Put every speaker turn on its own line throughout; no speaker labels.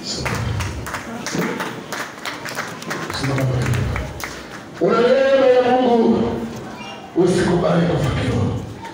Simama kwa hiyo. Una neema ya Mungu, usikubali kufa kiroho.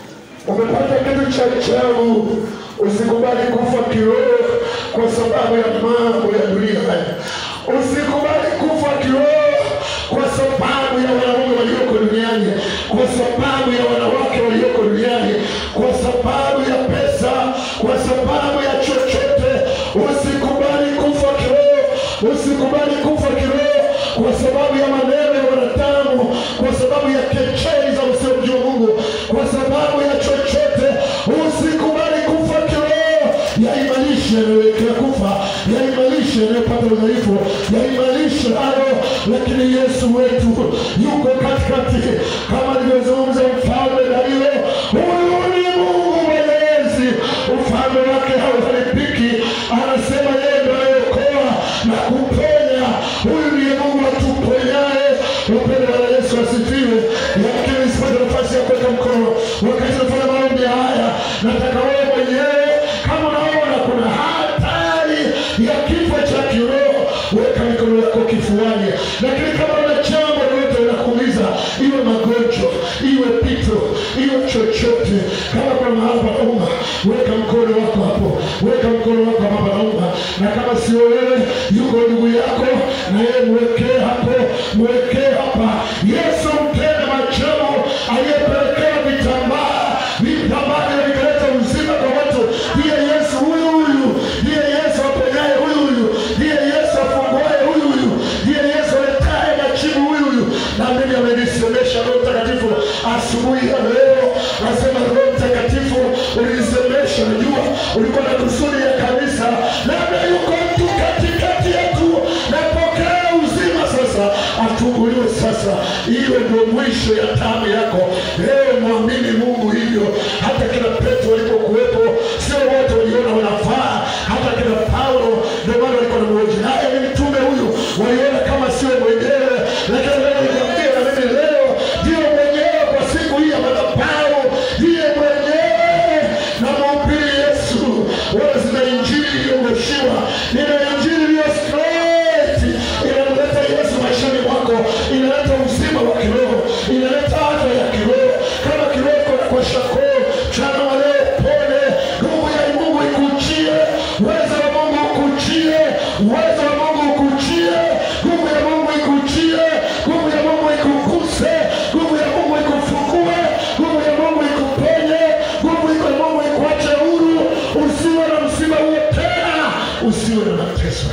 Umepata kitu cha ajabu, usikubali kufa kiroho kwa sababu ya mambo ya dunia haya. Usikubali kufa kiroho kwa sababu ya wanaume walioko duniani, kwa sababu ya wanawake walioko duniani, kwa sababu ya pesa, kwa sababu ya chochote. Usikubali kufa kiroho, usikubali kufa kiroho kwa sababu ya maneno ya wanadamu, kwa sababu ya kechei za usiomjua Mungu, kwa sababu ya chochote. Usikubali kufa kiroho. Yaimanishe yanayoelekea kufa, yaimanishe yanayopata udhaifu, yaimanishe hayo, lakini Yesu wetu yuko katikati, kama alivyozungumza mfalme Dario. Huyu ni Mungu mwenyezi, ufalme wake hauharibiki. Anasema yeye ndiye anayeokoa na kuponya. Huyu ndiye Mungu atuponyaye. Upendo wa Yesu asifiwe. Lakini sipate nafasi ya kuweka mkono wakati nafanya maombi haya, nataka wewe mwenyewe kama unaona kuna hatari ya kifo cha kiroho, weka mikono yako kifuani. Lakini kama una jambo lolote linakuumiza, iwe magonjwa, iwe pito, iwe chochote, kama kuna mahali panauma, weka mkono wako hapo, weka mkono wako hapo panauma, na kama sio wewe, yuko ndugu yako, na yeye mwekee hapo, mwekee hapa. Yesu mpenda majabu aliyepelekea vitambaa, vitambaa vile vikaleta uzima kwa watu. Ndiye Yesu huyu huyu, ndiye Yesu aponyaye huyu huyu, ndiye Yesu afunguaye huyu huyu, ndiye Yesu aletaye majibu huyu huyu. Na mimi amenisemesha Roho Mtakatifu asubuhi ya leo, nasema Roho Mtakatifu ulinisemesha, najua ulikuwa na kusudi ya kanisa, labda yuko mtu katikati yetu, napokea uzima sasa, afunguliwe sasa, iwe ndio mwisho ya tamu yako. Leo mwamini Mungu hivyo, hata kina Petro walipokuwepo, sio wote waliona wanafaa, hata kina Paulo ndio maana walikuwa na mwoji, naye ni mtume huyu, waliona kama sio mwenyewe, lakini leo nikwambia na mimi leo ndio mwenyewe kwa siku hii ya madhabahu, ndiye mwenyewe na mhubiri Yesu, wala zina injili iliyogoshiwa, nina injili iliyo straight, inamleta Yesu maishani mwako, inaleta uzima wa kiroho, inaleta afya ya kiroho. Kama kiroho iko na kwa shakoo chana waleo pone, nguvu ya Mungu ikujie, uwezo wa Mungu ukujie, uwezo wa Mungu ukujie, nguvu ya Mungu ikujie, nguvu ya Mungu ikuguse, nguvu ya Mungu ikufungue, nguvu ya Mungu ikuponye, nguvu iko ya Mungu ikuache huru, usiwe na msiba huo tena, usiwe na mateso.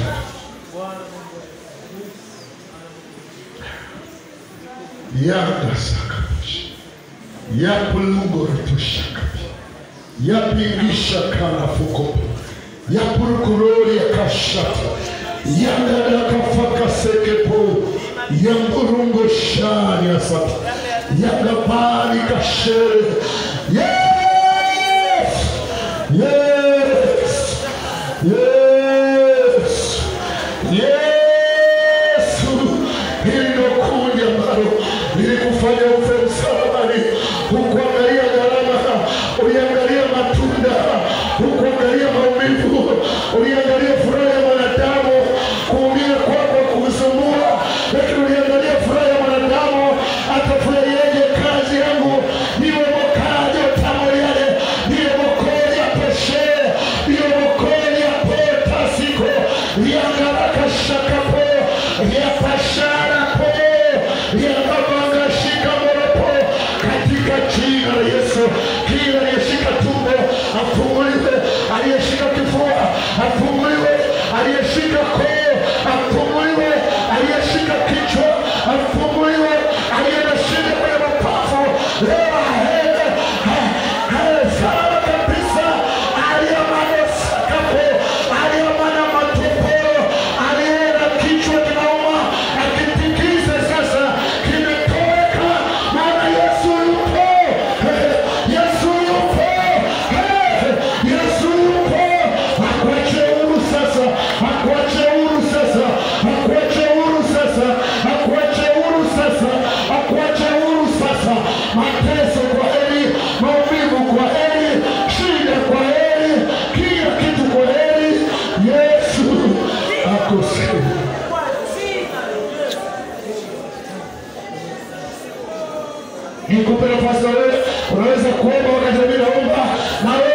Yanda sakabushi yapulugorotushakabi yapingisha kanafuko yapurukurori yakashata yandadakafakasekepo yamburungo shani asata yagabani kashere yes yes yes yesu hili ndo kundi ambalo lilikufanya ufe msalabani hukuangalia gharama uliangalia matunda hukuangalia maumivu uliangalia furaha ya mwanadamu kuumia kwako kusumbua lakini uliangalia furaha ya mwanadamu atafurahiaje kazi yangu niwe mokajo tamo yale niwe mokoli ya peshe niwe mokoli ya potasiko yangaraka shakapo yapasharapo yakabangashika moropo katika jina la Yesu. Kila aliyeshika tumbo afunguliwe, aliyeshika kifua afunguliwe, aliyeshika koo afunguliwe, aliyeshika kichwa afunguliwe, aliye na shida kwenye mapafu leo aende aende salama kabisa, aliyemana sakapo, aliyemana matoporo, aliye na kichwa kinauma akitikize sasa, kimetoweka, maana Yesu yupo, Yesu yupo, Yesu yupo, akuache huru sasa, akuache huru nafasi na wewe unaweza kuomba wakati mimi naomba na wewe